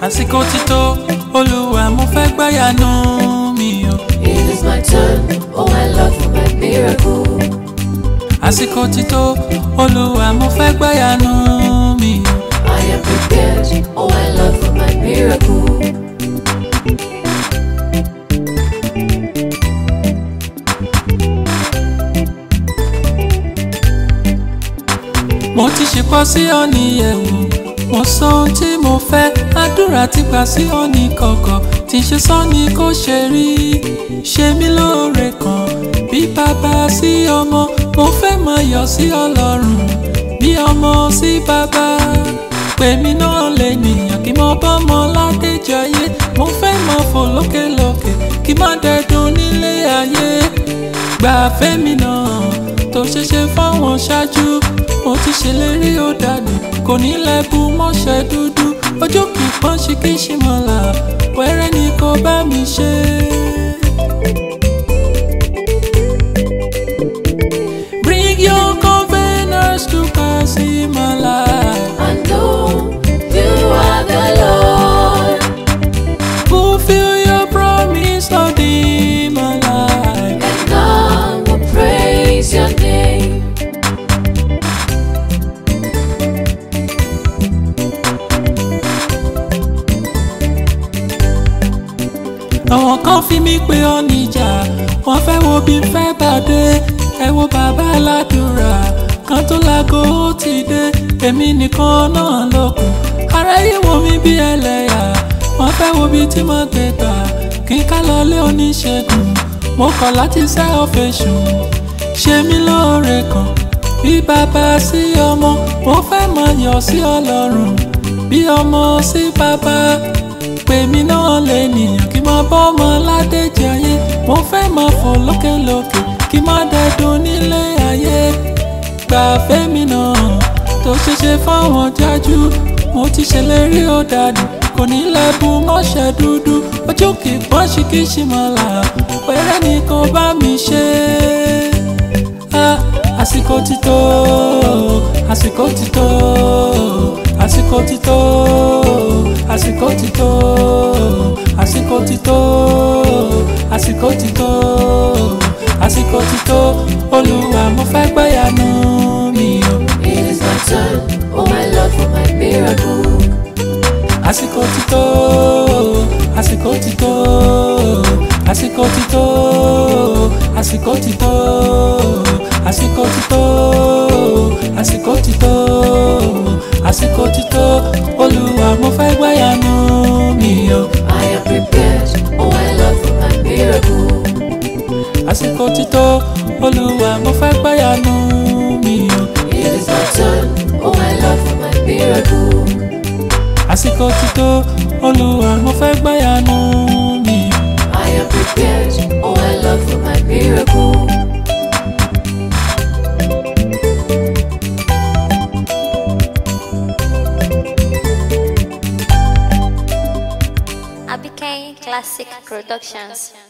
àsìkò ti tó olúwa mo fẹ́ gbáyànú mi o. It is my turn, oh my Lord, for my miracle. àsìkò ti tó olúwa mo fẹ́ gbáyànú mi o. I am prepared, oh my Lord, for my miracle. mo ti ṣèpọ̀ sí ọ̀nì ẹ̀wù mo sọ ohun tí mo fẹ́ àdúrà ti gbà sí ọ̀nì kọ̀kọ̀ tí ṣe sọ́ni kò ṣe rí ṣe mí lóore kan bí bàbá sí ọmọ mo fẹ́ máa yọ̀ sí ọlọ́run bí ọmọ sí bàbá pèmí náà lè nìyàn kí mo bọ́mọ ládéjayé mo fẹ́ máa fò lókèlókè kí má dẹ̀dùn nílé ayé gbà fẹ́mi náà tó ṣeṣe fáwọn ṣáájú mo ti ṣèlérí ó dànù kò ní lẹ́bù mọ́ṣẹ́ dúdú ojú kì í pọ́n ṣe kí ṣe mọ́lá wẹ́rẹ́ ni kò bá mi ṣe. Bring your containers to pass in my life. I know you are the Lord, Fulfill your promise, Lord, in my life. and I will praise your name. àwọn kan fi mí pé ọ níjà wọ́n fẹ́ wo bí n fẹ́ bàdé ẹ wo bàbá aládùúrà kan tó láago ó ti dé èmi nìkan náà lókun aráyé wo mi bí ẹlẹ́yà wọ́n fẹ́ wo bí tí mo gbé gbà kí n ká lọ lé oníṣègùn mo kọ̀ láti sẹ́ ọ̀fẹ́sù ṣe mí lóore kan bí bàbá sí ọmọ mo fẹ́ máa yọ̀ sí ọlọ́run bí ọmọ sí bàbá pèmí náà lè nìyàn kí máa bọ́ ọmọ ládéjì ayé mo fẹ́ máa fò lókèlókè kí má dẹ́dùn nílé ayé gbà fẹ́mi náà tó ṣeṣe fáwọn jájú mo ti ṣèlérí ó dànù kò ní lẹ́bù mọ́ṣẹ́ dúdú ojú kì í pọ́n ṣì kì í ṣì mọ́ là pẹ́rẹ́ ni kò bá mi ṣe Ah, àsìkò ti tó àsìkò ti tó àsìkò ti tó àsìkò ti tó àsìkò ti tó àsìkò ti tó àsìkò ti tó olúwa mo fẹ́ gbáyànú mi o. It is my turn, oh my Lord, for my miracle. àsìkò ti tó àsìkò ti tó àsìkò ti tó àsìkò ti tó àsìkò ti tó àsìkò ti tó àsìkò ti tó olúwa mo fẹ́ gbáyànú mi o. I am prepared, oh my Lord, for my miracle. àsìkò ti tó olúwa mo fẹ́ gbáyànú mi o. It is my turn, oh my Lord, for my miracle. àsìkò ti tó olúwa mo fẹ́ gbáyànú mi o. I am prepared, oh my Lord, for my miracle. ABK Classic Productions.